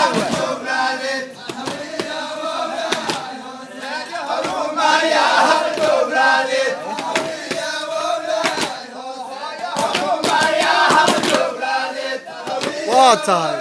waa tahay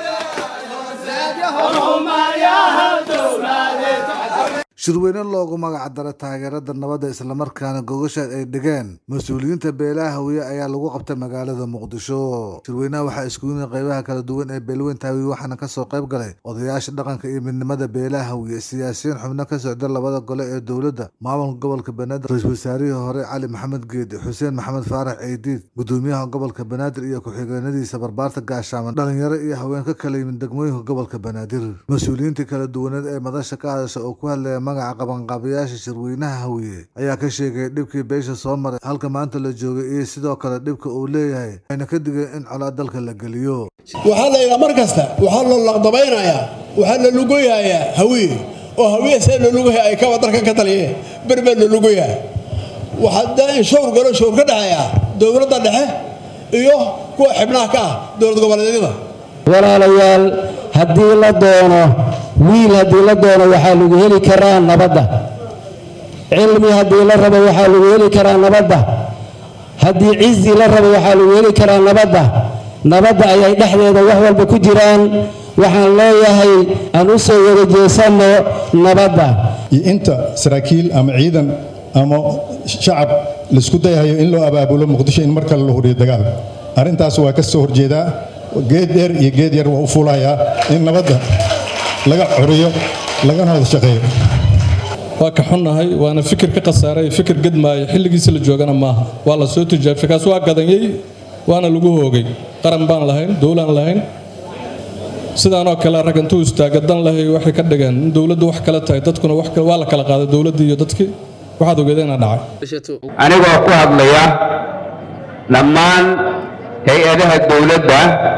shirweyne loogu magac daray taageerada nabadda islamarkaana gogasha ay dhigeen mas-uuliyiinta beelaha hawiye ayaa lagu qabtay magaalada muqdisho shirweynaha waxaa iskugu yimid qeybaha kala duwan ee beelweynta hawiye waxaana kasoo qayb galay odayaasha dhaqanka iyo midnimada beelaha hawiye siyaasiyiin xubno ka socda labada gole ee dowladda maamulka gobolka banaadir ra-iisul wasaarihii hore cali maxamed geedi xuseen maxamed faarax ciidiid gudoomiyaha gobolka banaadir iyo ku-xigeenadiisa barbaarta gaashaaman dhalinyaro iyo haween ka kala yimid degmooyinka gobolka banaadir mas-uuliyiintii kala duwaneed ee madasha ka hadasha oo ku hadlaya magaca qabanqaabayaasha shirweynaha hawiye ayaa ka sheegay dhibkii beesha soo maray halka maanta la joogay iyo sidoo kale dhibka uu leeyahay ayna ka digeen in colaad dalka la geliyo waxaa la yidhaha mar kasta waxaa la laqdabaynayaa waxaa la lugoyayaa hawiye oo hawiye see la lugaya ay kaba dalkan ka taliyeen berbaa la lugoyaa waxaa da in showr galo showr ka dhexeeya dowladda dhexe iyo kuwa xibnaha ka ah dowlad goboleedyada walaalayaal haddii la doono wiil haddii la doono waxaa lagu heli karaa nabadda cilmi haddii la rabo waxaa lagu heli karaa nabadda haddii cizi la rabo waxaa lagu heli karaa nabadda nabadda ayay dhexdeeda wax walba ku jiraan waxaan leeyahay aan u soo wada jeesanno nabadda iyo inta saraakiil ama ciidan ama shacab laisku dayahayo in loo abaabulo muqdisho in mar kale la huriyo dagaal arrintaas waa ka soo horjeedaa geed dheer iyo geed yar waa u fuulayaa in nabadda laga curiyo lagana wada shaqeeyo waa ka xunnahay waana fikir ka khasaaray fikir gedmaaya xilligiisa la joogana maaha waa la soo tijaabshay kaas waa gadanyey waana lagu hoogay qaran baan lahayn dowlaan lahayn sidaanoo kale rag intuu istaaga dan lahay waxay ka dhigeen in dowladdu wax kale tahay dadkuna wax kale waa la kala qaaday dowladdii iyo dadkii waxaad ogeedeenaa dhacay anigoo ku hadlaya dhammaan hay-adaha dowladda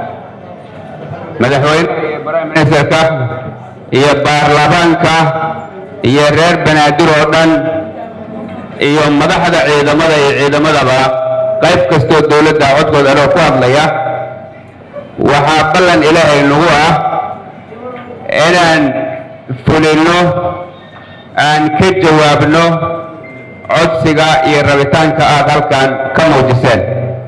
madaxweyne iyo prime ministerka iyo baarlamaanka iyo reer banaadir oo dhan iyo madaxda ciidamada iyo ciidamadaba qayb kastoo dowladda codkooda anoo ku hadlaya waxaa ballan ilaahay nagu ah inaan fulinno aan ka jawaabno codsiga iyo rabitaanka aad halkan ka muujiseen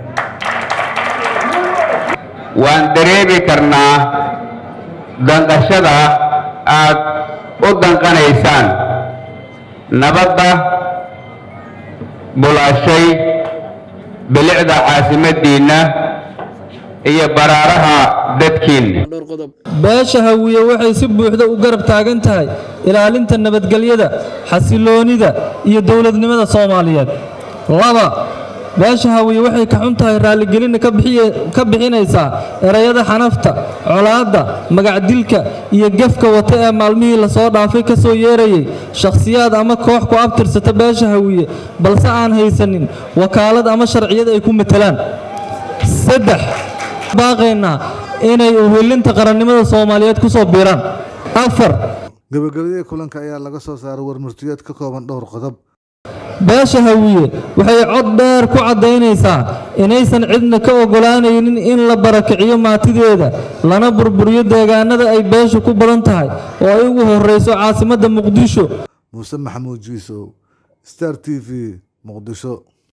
waan dareemi karnaa danqashada aad u danqanaysaan nabadda bulaashay bilicda caasimaddiinna iyo baraaraha dadkiinna beesha hawiye waxay si buuxda u garab taagan tahay ilaalinta nabadgelyada xasiloonida iyo dowladnimada soomaaliyeed laba beesha hawiye waxay ka xun tahay raalligelinna ka bixinaysaa erayada xanafta colaadda magacdilka iyo gefka wata ee maalmihii lasoo dhaafay ka soo yeerayay shakhsiyaad ama koox ku abtirsata beesha hawiye balse aan haysanin wakaalad ama sharciyad ay ku matelaan saddex baaqaynaa inay uhilinta qarannimada soomaaliyeed ku soo biiraan afar gabagabadii kulanka ayaa laga soo saaray warmurtiyeed ka kooban dhowr qodob beesha hawiye waxay cod dheer ku caddaynaysaa inaysan cidna ka ogolaanaynin in la barakiciyo maatideeda lana burburiyo deegaanada ay beeshu ku badan tahay oo ay ugu horrayso caasimadda muqdisho muuse maxamuud jiisow star t v muqdisho